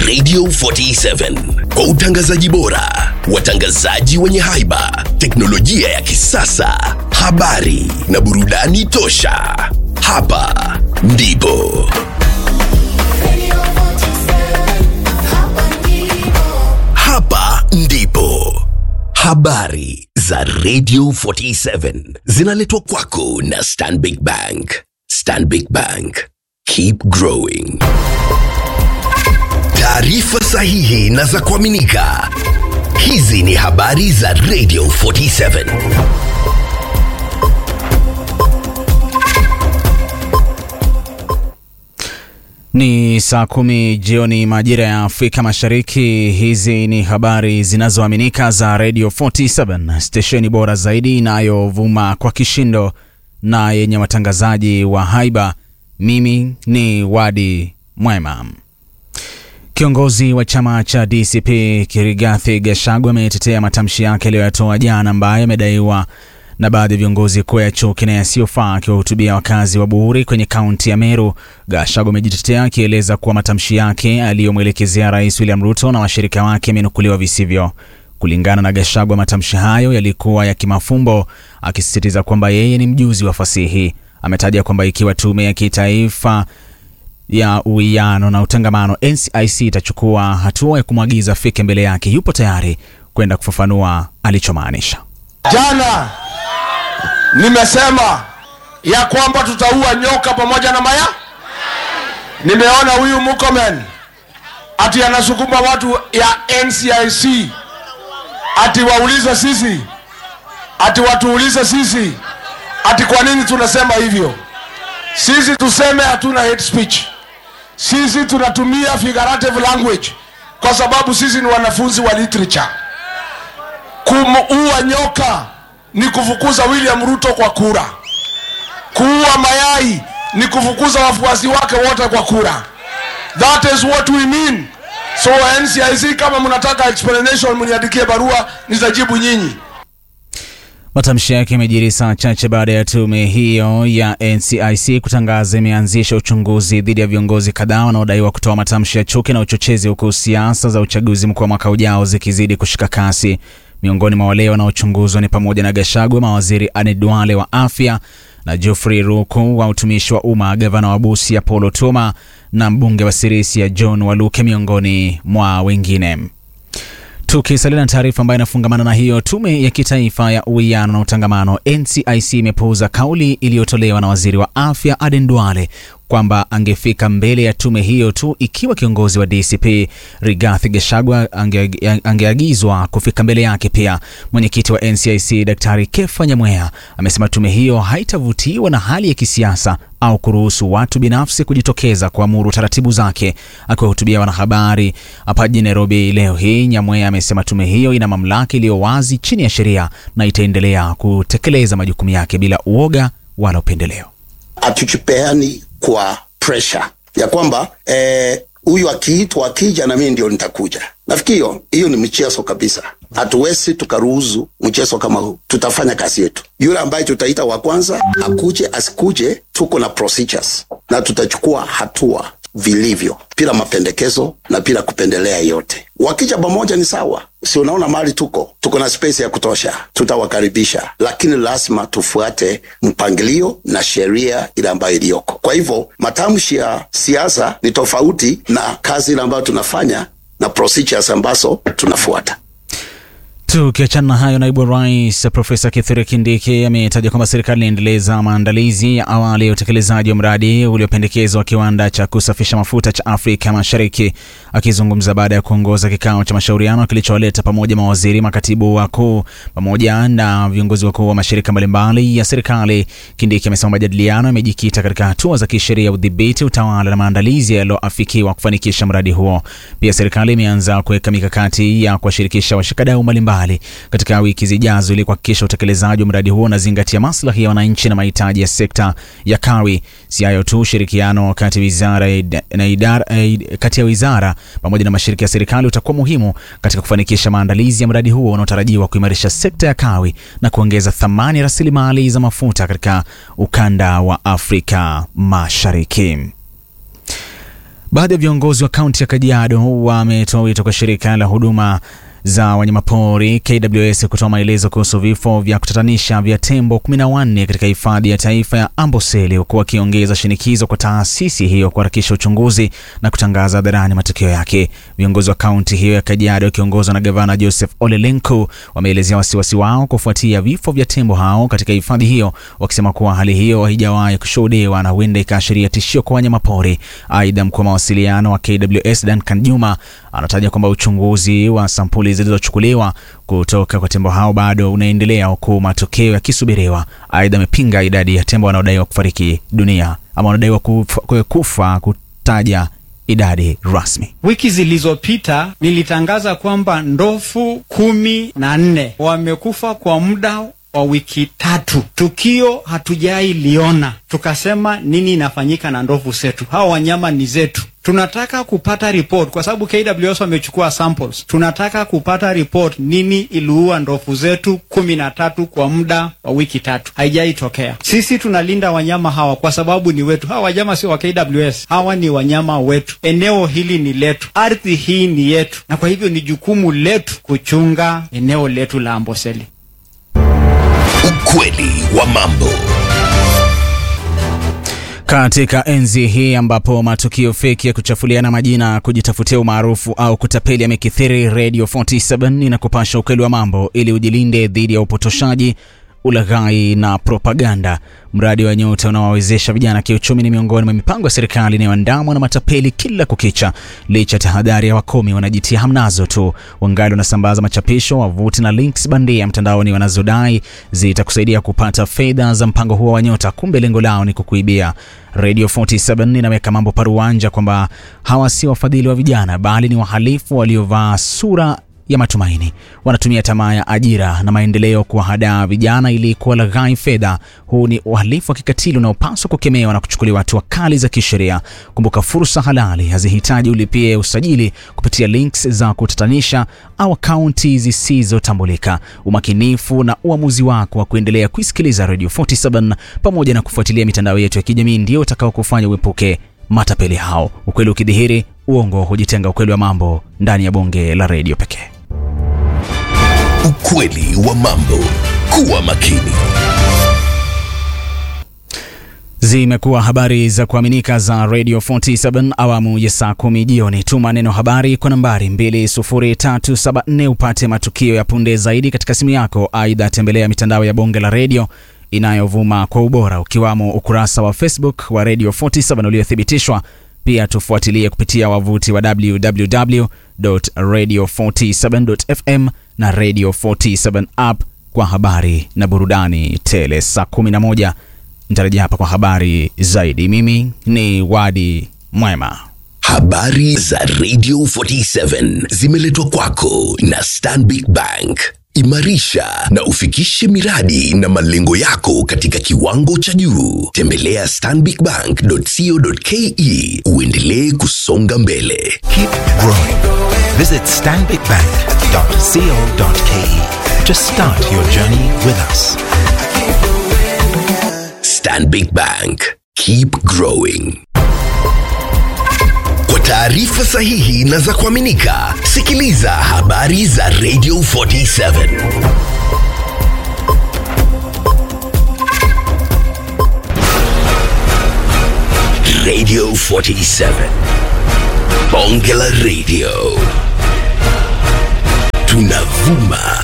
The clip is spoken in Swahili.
Radio 47 kwa utangazaji bora, watangazaji wenye haiba, teknolojia ya kisasa, habari na burudani tosha. Hapa ndipo hapa ndipo habari za Radio 47 zinaletwa kwako na Stanbic Bank. Stanbic Bank, keep growing. Taarifa sahihi na za kuaminika. Hizi ni habari za Radio 47. Ni saa kumi jioni majira ya Afrika Mashariki. Hizi ni habari zinazoaminika za Radio 47, stesheni bora zaidi inayovuma kwa kishindo na yenye watangazaji wa haiba. Mimi ni Wadi Mwema. Kiongozi wa chama cha DCP Kirigathi Gachagua ametetea matamshi yake aliyoyatoa jana, ambayo amedaiwa na baadhi ya viongozi kuwa ya chuki na yasiyofaa. Akiwahutubia wakazi wa Buhuri kwenye kaunti ya Meru, Gachagua amejitetea akieleza kuwa matamshi yake aliyomwelekezea Rais William Ruto na washirika wake yamenukuliwa visivyo. Kulingana na Gachagua, matamshi hayo yalikuwa ya kimafumbo, akisisitiza kwamba yeye ni mjuzi wa fasihi. Ametaja kwamba ikiwa tume ya kitaifa ya uwiano na utangamano NCIC itachukua hatua ya kumwagiza afike mbele yake, yupo tayari kwenda kufafanua alichomaanisha. Jana nimesema ya kwamba tutaua nyoka pamoja na maya. Nimeona huyu Murkomen ati anasukuma watu ya NCIC ati waulize sisi, ati watuulize sisi, ati kwa nini tunasema hivyo. Sisi tuseme hatuna hate speech, sisi tunatumia figurative language kwa sababu sisi ni wanafunzi wa literature. Kumuua nyoka ni kufukuza William Ruto kwa kura. Kuua mayai ni kufukuza wafuasi wake wote kwa kura. That is what we mean. So NCIC, kama mnataka explanation, mniandikie barua, nitajibu nyinyi. Matamshi yake yamejiri saa chache baada ya tume hiyo ya NCIC kutangaza imeanzisha uchunguzi dhidi ya viongozi kadhaa wanaodaiwa kutoa matamshi ya chuki na uchochezi, huku siasa za uchaguzi mkuu wa mwaka ujao zikizidi kushika kasi. Miongoni mwa wale wanaochunguzwa ni pamoja na Gachagua, mawaziri Anne Duale wa afya na Geoffrey Ruku wa utumishi wa umma, gavana wa Busia Paul Otuoma na mbunge wa Sirisia John Waluke miongoni mwa wengine. Tukisalia na taarifa ambayo inafungamana na hiyo, tume ya kitaifa ya uwiano na utangamano NCIC imepuuza kauli iliyotolewa na waziri wa afya Aden Duale kwamba angefika mbele ya tume hiyo tu ikiwa kiongozi wa DCP Rigathi Gachagua ange, angeagizwa kufika mbele yake. Pia mwenyekiti wa NCIC Daktari Kefa Nyamweya amesema tume hiyo haitavutiwa na hali ya kisiasa au kuruhusu watu binafsi kujitokeza kuamuru taratibu zake. Akiwahutubia wanahabari hapa jijini Nairobi leo hii, Nyamweya amesema tume hiyo ina mamlaka iliyo wazi chini ya sheria na itaendelea kutekeleza majukumu yake bila uoga wala upendeleo. Hatuchipeani kwa pressure ya kwamba huyu eh, akiitwa akija na mimi ndio nitakuja. Nafikiri hiyo hiyo ni mchezo kabisa. Hatuwezi tukaruhusu mchezo kama huu. Tutafanya kazi yetu. Yule ambaye tutaita wa kwanza akuje asikuje, tuko na procedures na tutachukua hatua vilivyo bila mapendekezo na bila kupendelea yote. Wakija pamoja ni sawa, si unaona mali tuko tuko na space ya kutosha, tutawakaribisha, lakini lazima tufuate mpangilio na sheria ile ambayo iliyoko. Kwa hivyo matamshi ya siasa ni tofauti na kazi ile ambayo tunafanya na procedures ambazo tunafuata. Tukiachana na hayo, naibu rais Profesa Kithure Kindiki ametaja kwamba serikali inaendeleza maandalizi ya awali ya utekelezaji wa mradi uliopendekezwa wa kiwanda cha kusafisha mafuta cha Afrika Mashariki. Akizungumza baada ya kuongoza kikao cha mashauriano kilichowaleta pamoja mawaziri, makatibu wakuu pamoja na viongozi wakuu wa mashirika mbalimbali ya serikali, Kindiki amesema majadiliano yamejikita katika hatua za kisheria, udhibiti, utawala na maandalizi yaliyoafikiwa kufanikisha mradi huo. Pia serikali imeanza kuweka mikakati ya kuwashirikisha washikadau mbalimbali katika wiki zijazo ili kuhakikisha utekelezaji wa mradi huo unazingatia maslahi ya wananchi na mahitaji ya sekta ya kawi. Si hayo tu, ushirikiano kati wizara na idara, kati ya wizara pamoja na mashirika ya serikali utakuwa muhimu katika kufanikisha maandalizi ya mradi huo unaotarajiwa kuimarisha sekta ya kawi na kuongeza thamani ya rasilimali za mafuta katika ukanda wa Afrika Mashariki. Baadhi ya viongozi wa kaunti ya Kajiado wametoa wito kwa shirika la huduma za wanyamapori KWS kutoa maelezo kuhusu vifo vya kutatanisha vya tembo 14 katika hifadhi ya taifa ya Amboseli, huku wakiongeza shinikizo kwa taasisi hiyo kuharakisha uchunguzi na kutangaza hadharani matokeo yake. Viongozi wa kaunti hiyo ya Kajiado wakiongozwa na gavana Joseph Ole Lenku wameelezea wasiwasi wao kufuatia vifo vya tembo hao katika hifadhi hiyo, wakisema kuwa hali hiyo haijawahi kushuhudiwa na huenda ikaashiria tishio kwa wanyamapori. Aidha, mkuu wa mawasiliano wa KWS Duncan Juma anataja kwamba uchunguzi wa sampuli zilizochukuliwa kutoka kwa tembo hao bado unaendelea huku matokeo yakisubiriwa. Aidha, amepinga idadi ya tembo wanaodaiwa kufariki dunia ama wanaodaiwa kufa, kufa kutaja idadi rasmi. Wiki zilizopita nilitangaza kwamba ndovu kumi na nne wamekufa kwa muda wa wiki tatu. Tukio hatujai liona, tukasema nini inafanyika na ndovu zetu? Hawa wanyama ni zetu. Tunataka kupata report kwa sababu KWS wamechukua samples. Tunataka kupata report nini iliua ndovu zetu kumi na tatu kwa muda wa wiki tatu, haijaitokea. Sisi tunalinda wanyama hawa kwa sababu ni wetu. Hawa wanyama sio wa KWS, hawa ni wanyama wetu. Eneo hili ni letu, ardhi hii ni yetu, na kwa hivyo ni jukumu letu kuchunga eneo letu la Amboseli. Ukweli wa mambo. Katika enzi hii ambapo matukio feki ya kuchafuliana majina, kujitafutia umaarufu au kutapeli yamekithiri, Radio 47 inakupasha ukweli wa mambo ili ujilinde dhidi ya upotoshaji, ulaghai na propaganda. Mradi wa Nyota unaowawezesha vijana kiuchumi ni miongoni mwa mipango ya serikali inayoandamwa na matapeli kila kukicha. Licha tahadhari ya wakomi, wanajitia hamnazo tu, wangali wanasambaza machapisho, wavuti na links bandia mtandaoni wanazodai zitakusaidia kupata fedha za mpango huo wa Nyota. Kumbe lengo lao ni kukuibia. Radio 47 inaweka mambo paruanja kwamba hawa si wafadhili wa vijana, bali ni wahalifu waliovaa sura ya matumaini. Wanatumia tamaa ya ajira na maendeleo kuwahadaa vijana ili kuwalaghai fedha. Huu ni uhalifu wa kikatili unaopaswa kukemewa na kuchukuliwa hatua kali za kisheria. Kumbuka, fursa halali hazihitaji ulipie usajili kupitia links za kutatanisha au akaunti zisizotambulika. Umakinifu na uamuzi wako wa kuendelea kuisikiliza Radio 47 pamoja na kufuatilia mitandao yetu ya kijamii ndio utakao kufanya uepuke matapeli hao. Ukweli ukidhihiri, uongo hujitenga. Ukweli wa mambo ndani ya bonge la redio pekee. Ukweli wa mambo. Kuwa makini. Zimekuwa habari za kuaminika za Radio 47 awamu ya saa kumi jioni. Tuma neno habari kwa nambari 20374 upate matukio ya punde zaidi katika simu yako. Aidha, tembelea mitandao ya bonge la redio inayovuma kwa ubora ukiwamo ukurasa wa Facebook wa Radio 47 uliothibitishwa. Pia tufuatilie kupitia wavuti wa www.radio47.fm na Radio 47 app kwa habari na burudani tele. Saa 11 nitarejea hapa kwa habari zaidi. Mimi ni Wadi Mwema. Habari za Radio 47 zimeletwa kwako na Stanbic Bank. Imarisha na ufikishe miradi na malengo yako katika kiwango cha juu. Tembelea stanbicbank.co.ke uendelee kusonga mbele. Keep growing. Visit stanbicbank.co.ke to start your journey with us. Stanbic Bank. Keep growing. Kwa taarifa sahihi na za kuaminika, sikiliza habari za Radio 47. Radio 47. Bonge la Radio. Tunavuma